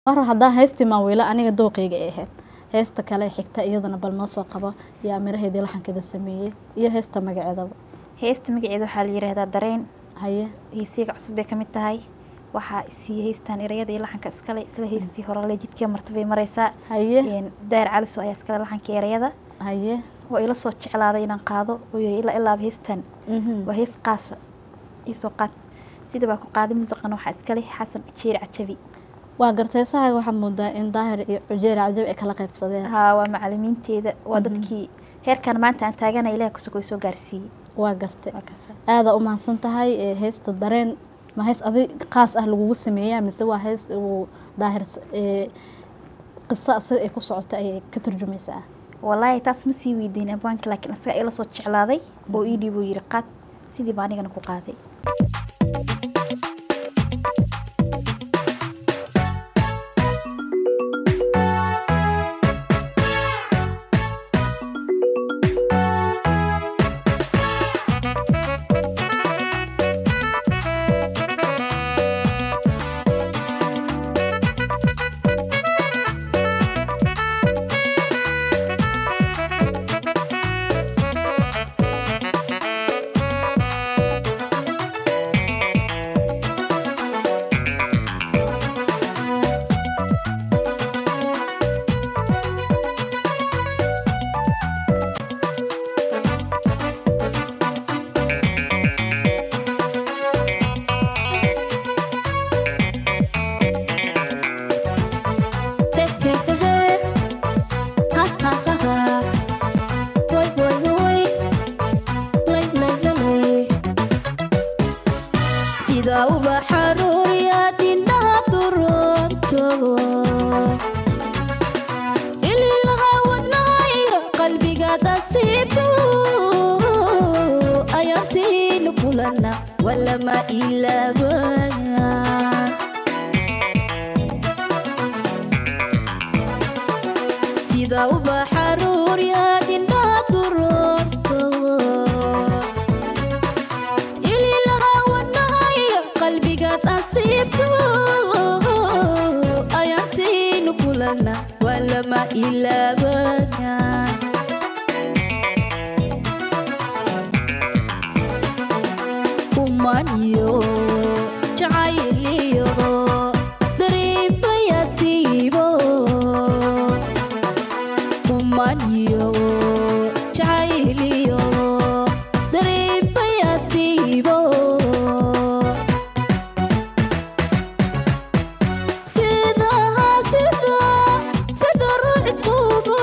mar haddaan heystii maawiilo aniga dooqeyga ay ahayd heesta kale xigta iyadana bal noo soo qabo yaa miraheedii laxankeeda sameeyey iyo heesta magaceedaba heesta magaceeda waxaa la yidhaahdaa dareen haye heesiga cusub bay ka mid tahay waxaa isiiya heystaan erayada iyo laxanka iskale isla heystii horele jidkii marta bay mareysaa haye Een, daayir caliso ayaa iskale laxanka erayada haye waa ila soo jeclaaday inaan qaado oo yiri ilaa ilaaba heystan mhm. waa hees qaasa iisoo qaad sida baa ku qaaday muusiqana waxaa iskale xasan jeeri cajabi waa garteysaha waxaa moodaa in daahir iyo cujeer cajab ay kala qaybsadeen haa waa macalimiinteeda waa Mhm. dadkii heerkan maanta aan taagana ilaah kusoo soo gaarsiiyey waa gartay waa kaasa aada u mahadsan tahay ee heesta dareen ma hees adi qaas ah lagugu sameeyaa mise waa hees uu daahir s- ee, qiso asaga ay ku socoto ayay ka turjumaysaa walaahi taas ma sii weydiin abwaanka laakiin asaga ila soo jeclaaday oo ii dhiibuu yiri qaad sidii baa anigana ku qaaday sida ubaxa ruuriyaad indhaha duroonto ililaha wadnahayga qalbigaad asiibto ayaantiinu kulana walama ilaabaya sida ubaxa ruuriyaad indhaha duroonto ililaha wadnahaya qalbigaad asiibto ayaantiinu kulana waa lama ilaabaya umaniyo jacayliyo dariibayasiibo umaniyo jacayliyo dariibayasiibo sida sida sida ruux isqubo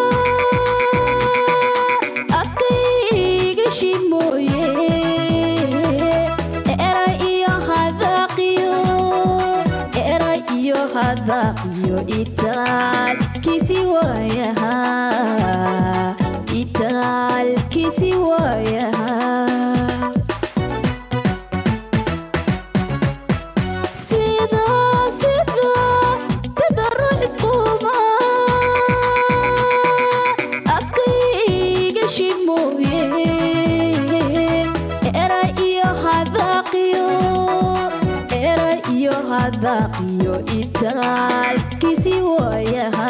afkayga shimooye era iyo hadaqiyo era iyo hadaqiyo itaalkiisi waayaha itaalkiisi waayaha sida sida sida ruux isquba afkayga shimooye era iyo hadaqiyo era iyo hadaqiyo itaalkiisi waayaha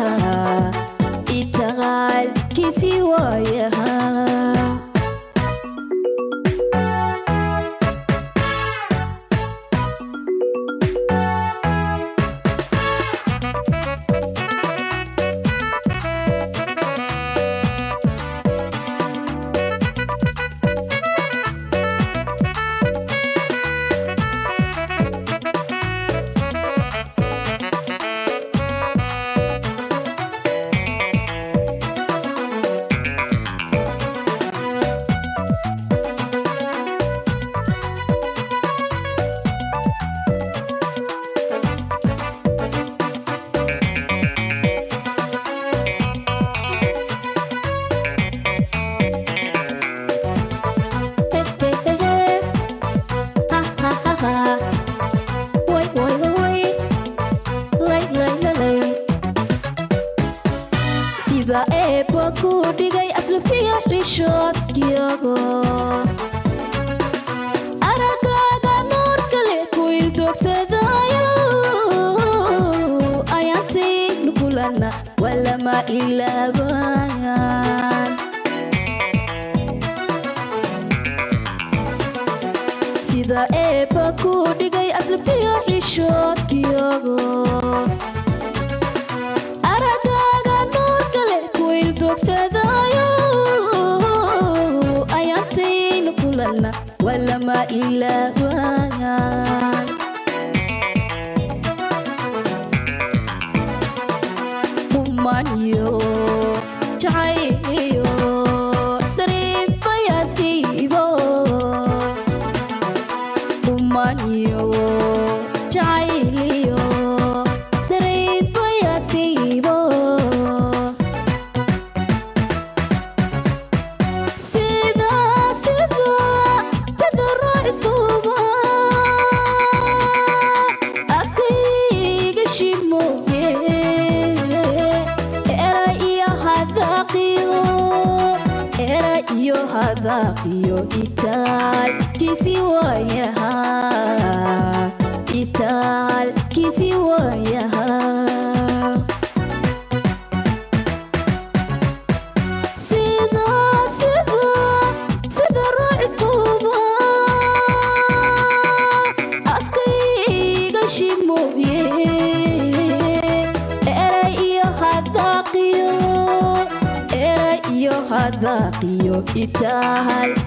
itaalkiisi waayaha sida eebba ku dhigay aslubtiya xishoodkiyago aragaaga nuur kale ku ildoogsadaayo ilaabaan sida eebba ku dhigay aslabtiyo xishoodkiyago aragaaga nuurka leh kuwayl dogsadaayo ayaantaynu kulanna waa lama ilaabaan humaniyo jacayliyo dariifayasiibo humaniyo jacayliyo dariifayasiibo sida sida sida raaciskuba afkayga shimooye era iyo hadaaqiyo era iyo hadaaqiyo itaalkiisi waayaha itaalkiisi waayaha sida sida sida raaciskuba afkayga shimooye eray iyo hadaaqiyo eray iyo hadaaqiyo itaal